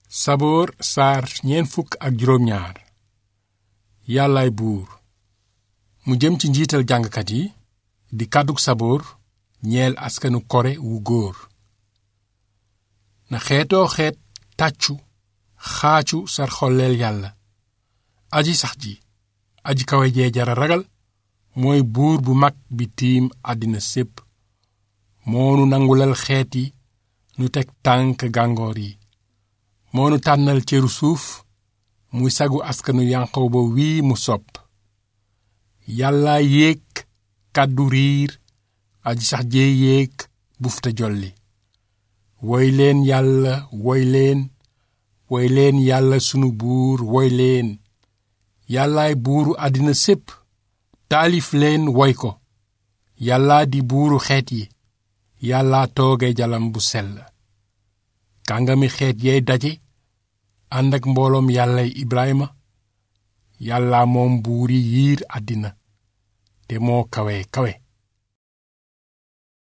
saboor saar ñeent fukk ak juróom ñaar yàllaay buur mu jëm ci njiital jàngkat yi di kàddug saboor ñeel askanu kore wu góor na xeetoo xeet tàccu xaacu sar xolleel yàlla aji sax ji aji kawe jee jara ragal mooy buur bu mag bi tiim àddina sépp moonu nangulal xeet yi nu teg tànk gàngoor yi moonu tànnal cëru suuf muy sagu askanu yanqooba wii mu sopp yàlla yéeg kàddu riir aji sax jee yéeg bufta jolli woy leen yàlla woy leen woy leen yàlla sunu buur woy leen yàllaay buuru àddina sépp taalif leen woy ko yàlla di buuru xeet yi yàlla tooge jalam bu sell kàngami xeet yey daje ànd ak mbooloom yàllay ibrahima yàlla moom buuri yiir àddina te moo kawe kawe